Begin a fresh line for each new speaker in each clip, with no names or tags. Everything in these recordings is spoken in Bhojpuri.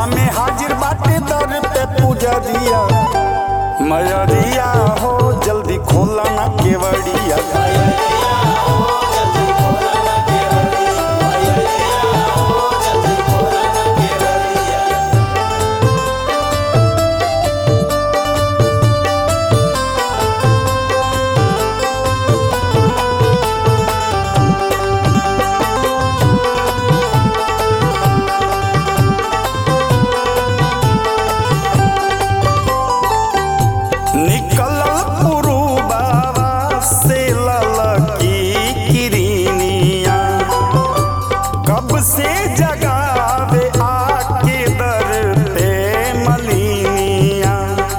सेवा में हाजिर बाटे दर पे पुजरिया मयरिया हो जल्दी खोला ना केवड़िया निकल पुरुबावा से ललकी किरनिया कब से जगावे आके दर पे मलिनिया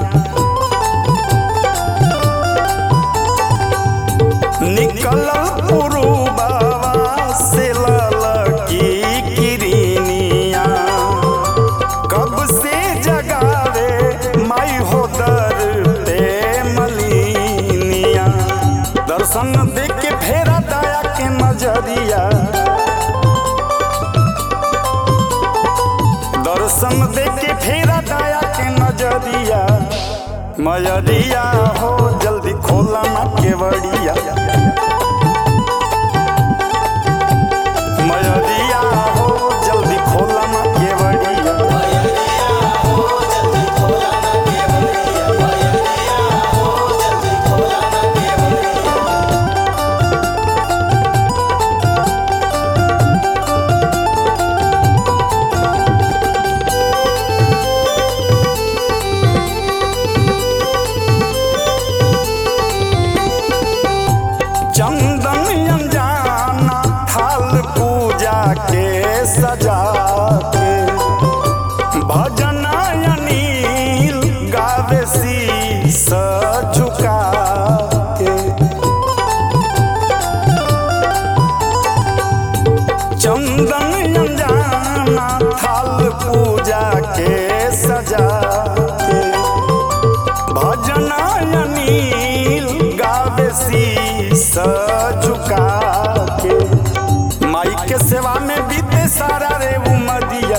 निकल पुरुबावा से ललकी किरनिया कब से जगावे माई हो दर पे मलिनिया दर्शन देख के फेरा दया के नजरिया दर्शन देख के फेरा दया के नजरिया मयरिया हो जल्दी खोला ना केवड़िया मयरिया हो जल्दी खोला ना केवड़िया चंदन अनजाना थाल पूजा के सजा के भजन अनिल गावे शीस झुका के चंदन अनजाना थाल पूजा के सजा के भजन अनिल गावे शीस झुका के माई के सेवा में बीते सारा रे उमदिया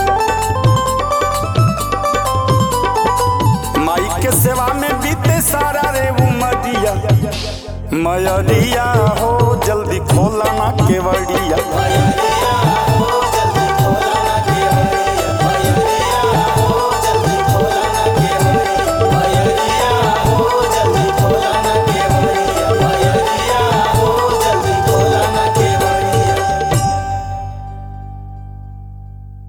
माई के सेवा में बीते सारा रे उमदिया मयरिया हो जल्दी खोला ना केवड़िया